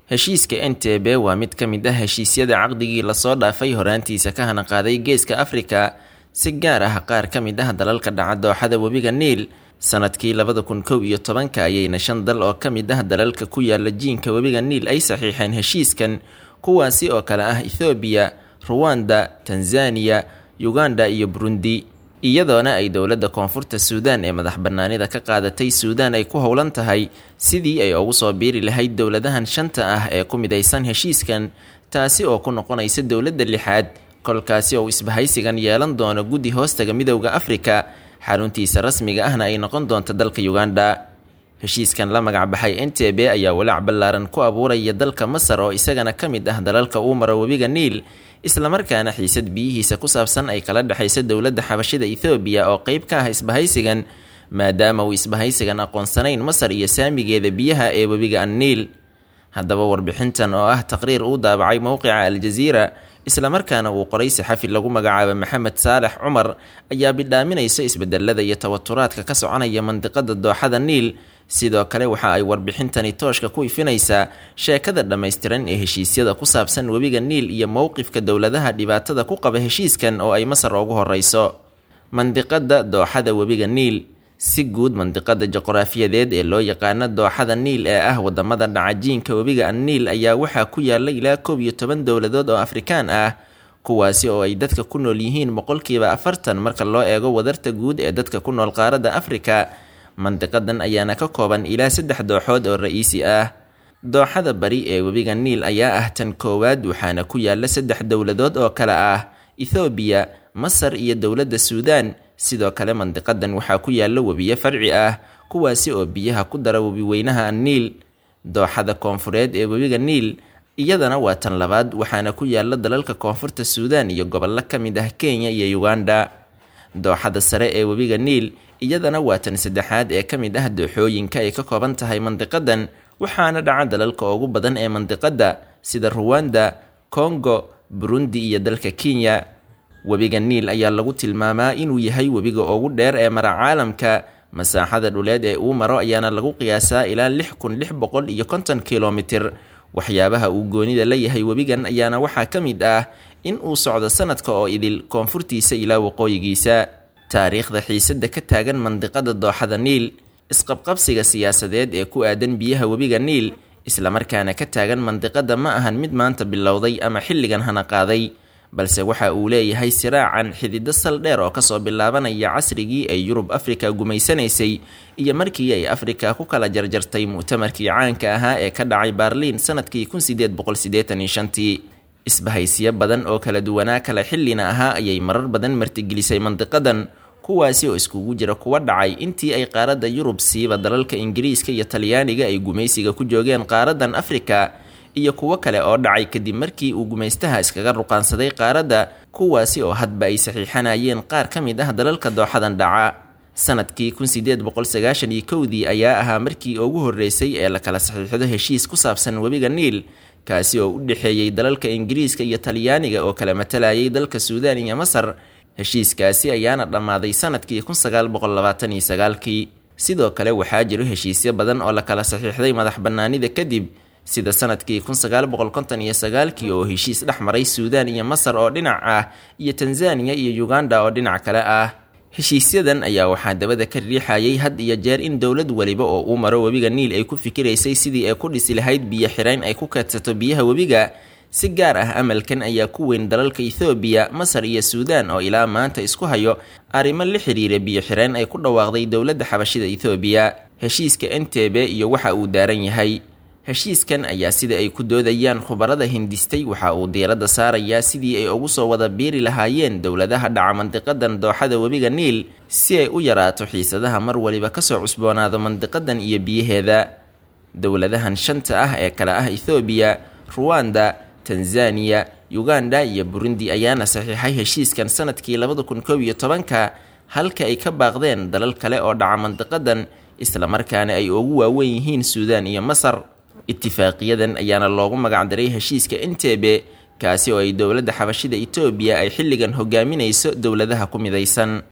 heshiiska entebe waa mid ka mid ah heshiisyada caqdigii lasoo dhaafay horaantiisa ka hana qaaday geeska afrika si gaar ah qaar ka mid ah dalalka dhaca dooxada webiga niil sanadkii labada kun kow iyo tobanka ayayna shan dal oo ka mid ah dalalka ku yaala jiinka webiga niil ay saxiixeen heshiiskan kuwaasi oo kale ah ethoobiya ruwanda tanzaniya uganda iyo burundi iyadoona ay dowladda koonfurta suudaan ee madax bannaanida ka qaadatay suudaan ay ku howlan tahay sidii ay ugu soo biiri lahayd dowladahan shanta ah ee ku midaysan heshiiskan taasi oo ku noqonaysa dowladda lixaad kolkaasi oo isbahaysigan yeelan doono guddi hoostaga midowda afrika xaruntiisa rasmiga ahna ay noqon doonto dalka uganda heshiiskan la magac baxay entebe ayaa walaac ballaaran ku abuuraya dalka masar oo isagana ka mid ah dalalka uu maro webiga niil islamarkaana xiisad biyihiisa ku saabsan ay kala dhexayso dowladda xabashida ethoobiya oo qeyb ka ah isbahaysigan maadaama uu isbahaysigan aqoonsanayn masar iyo saamigeeda biyaha ee webiga anniil haddaba warbixintan oo ah taqriir uu daabacay mowqica aljaziira islamarkaana uu qoray saxafi lagu magacaabo maxamed saalex cumar ayaa bidhaaminaysa isbedelada iyo tawaturaadka ka soconaya mandiqada dooxada niil sidoo kale waxa ay warbixintani tooshka ku ifinaysaa sheekada dhammaystiran ee heshiisyada ku saabsan webiga niil iyo mowqifka dowladaha dhibaatada ku qaba heshiiskan oo ay masar ugu horeyso mandiqada dooxada webiga niil si guud mandiqada juqraafiyadeed ee loo yaqaano dooxada niil ee ah wadamada dhacajiinka webiga anniil ayaa waxaa ku yaala ilaa koob iyo toban dowladood oo afrikaan ah kuwaasi oo ay dadka ku nool yihiin boqolkiiba afartan marka loo eego wadarta guud ee dadka ku nool qaaradda afrika mandiqadan ayaana ka kooban ilaa saddex dooxood oo ra-iisi ah dooxada bari ee webiga niil ayaa ah tan koowaad waxaana ku yaala saddex dowladood oo kale ah ethoobiya masar iyo dowladda suudaan sidoo kale mandiqadan waxaa ku yaala webiyo farci ah kuwaasi oo biyaha ku dara webi weynaha anniil dooxada koonfureed ee webiga niil iyadana waa tan labaad waxaana ku yaala dalalka koonfurta suudaan iyo gobollo ka mid ah kenya iyo uganda dooxada sare ee webiga niil iyadana waa tan saddexaad ee ka mid ah dooxooyinka ay ka kooban tahay mandiqadan waxaana dhaca dalalka ugu badan ee mandiqada sida ruwanda kongo burundi iyo dalka kenya webiga niil ayaa lagu tilmaamaa inuu yahay webiga ugu dheer ee mara caalamka masaaxada dhuleed ee uu maro ayaana lagu qiyaasaa ilaa lix kun lix boqol iyo konton kilomitir waxyaabaha uu goonida la yahay webigan ayaana waxaa ka mid ah in uu socdo sanadka oo idil koonfurtiisa ilaa waqooyigiisa taariikhda xiisada ka taagan mandiqada dooxada niil isqabqabsiga siyaasadeed ee ku aadan biyaha webiga niil islamarkaana ka taagan mandiqada ma ahan mid maanta bilowday ama xilligan hana qaaday balse waxa uu leeyahay siraacan xidido sal dheer oo kasoo bilaabanaya casrigii ay yurub afrika gumaysanaysay iyo markii ay afrika ku kala jarjartay mu'tamarkii caanka ahaa ee ka dhacay baarliin sanadkii kun sideed boqol sideetan iyo shantii isbahaysiyo badan oo kala duwanaa kala xillina ahaa ayay marar badan martigelisay mandiqadan kuwaasi oo iskugu jira kuwa dhacay intii ay qaaradda yurub siiba dalalka ingiriiska iyo talyaaniga ay gumaysiga ku joogeen qaaradan afrika iyo kuwo kale oo dhacay kadib markii uu gumaystaha iskaga ruqaansaday qaaradda kuwaasi oo hadba ay saxiixanayeen qaar ka mid ah dalalka dooxadan dhaca sanadkii kun sideed boqol sagaashan iyo kowdii ayaa ahaa markii ugu horreysay ee la kala saxiixdo heshiis ku saabsan webiga niil kaasi oo u dhexeeyey dalalka ingiriiska iyo talyaaniga oo kala matalayay dalka suudaan iyo masar heshiiskaasi ayaana dhammaaday sanadkii kun sagaal boqol labaatan iyo sagaalkii sidoo kale waxaa jiro heshiisyo badan oo la kala saxiixday madax bannaanida kadib sida sanadkii kun sagaal boqol konton iyo sagaalkii oo heshiis dhex maray suudaan iyo masar oo dhinac ah iyo tanzaniya iyo uganda oo dhinac kale ah heshiisyadan ayaa waxaa dabada ka riixayay had iyo jeer in dowlad weliba oo uu maro webiga niil ay ku fikiraysay sidii ay ku dhisi lahayd biyo xirayn ay ku keedsato biyaha webiga si gaar ah amalkan ayaa ku weyn dalalka ethoobiya masar iyo suudaan oo ilaa maanta isku hayo arrimo la xiriira biyo xirayn ay ku dhawaaqday dowladda xabashida ethoobiya heshiiska entebe iyo waxa uu daaran yahay heshiiskan ayaa sida ay ku doodayaan khubarada hindistay waxa uu diiradda saarayaa sidii ay ugu soo wada biiri lahaayeen dowladaha dhaca mandiqadan dooxada webiga niil si ay u yaraato xiisadaha mar waliba kasoo cusboonaado mandiqadan iyo biyaheeda dowladahan shanta ah ee kale ah ethoobiya ruwanda tanzaniya uganda iyo burundi ayaana saxiixay heshiiskan sanadkii labada kun koob iyo tobanka halka ay ka baaqdeen dalal kale oo dhaca mandiqadan islamarkaana ay ugu waaweyn yihiin suudaan iyo masar itifaaqiyadan ayaana loogu magacdaray heshiiska entebe kaasi oo ay dowladda xabashida etoobiya ay xilligan hogaaminayso dowladaha ku midaysan